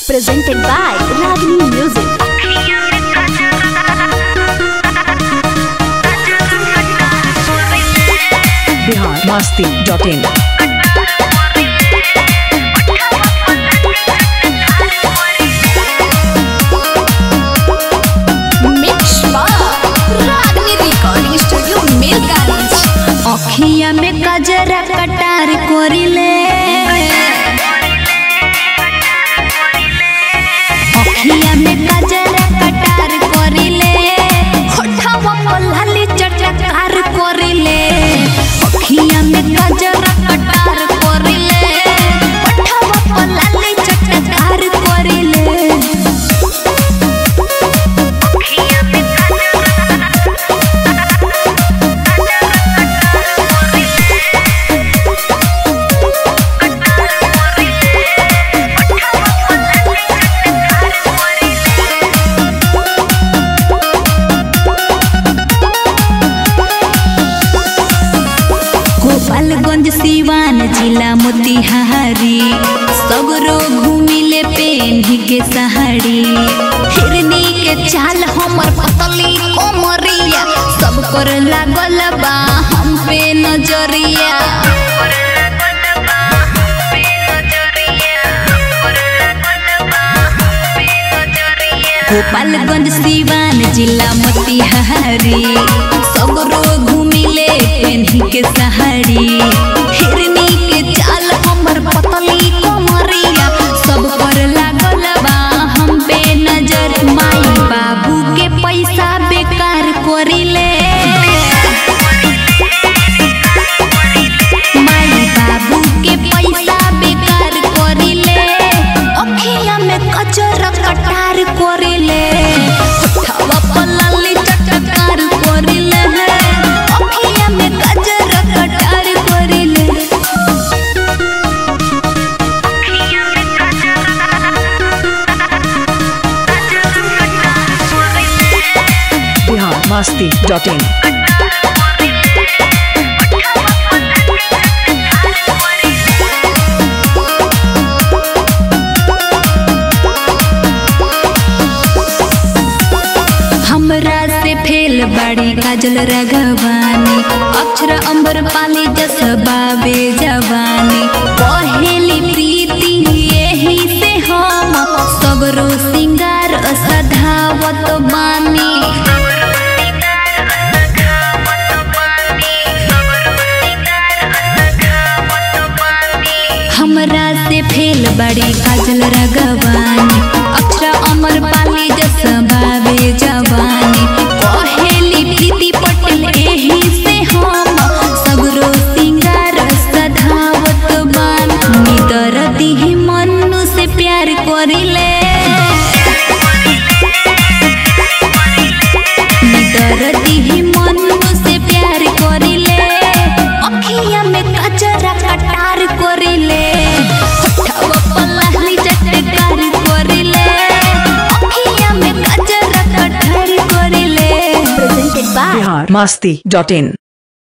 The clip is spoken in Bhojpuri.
presented by Ragini Music. Bihar Masti dot in Mix by Ragini Recording Studio, Milgans. अखिया में कजरा कटार कोरिले अखिया में कजरा कटार कोरिले होठवा पर लाली चटकार कोरिले अखिया में कजरा कटार कोरिले होठवा पर लाली चटकार कोरिले गोपालगंज सिवान जिला मोतिहारी सगरो घूमिले पेन्ही के सहारी हिरनी के चाल हमर पतली कोमरिया सब कर लागल बा हम पे नजरिया गोपालगंज सिवान जिला मोतिहारी सगरो घूमिले पेन्ही के सहारी हिरनी के चाल हमर पतली कोमरिया सब पर लागल बा हम पे नजर माई बाबू के पैसा बेकार करिले माई बाबू के पैसा बेकार करिले अखिया में कचर कटार करिले होठवा पर लाली चटकार करिले अखिया में कचर कटार करिले बिहार मस्ती डॉट इन हमरा से फेल बड़ी काजल रगवानी अक्षर अंबर पाली जस बाबे जवानी पहेली प्रीति यही से हम सगरो सिंगार सधावत बानी हमरा से फेल बड़ी काजल रगवानी अक्षर अमर पाली जस बाबे जवानी पहेली प्रीति पटेल एही से हम सगरो सिंगार सधावत बान निदर दिही मनु से प्यार करिले निदर दिही मनु से प्यार करिले अखिया में कचरा कटार करिले होठवा पर लाली चटकार करिले अखिया में कचरा कटार करिले Presented by Bihar Masti dot in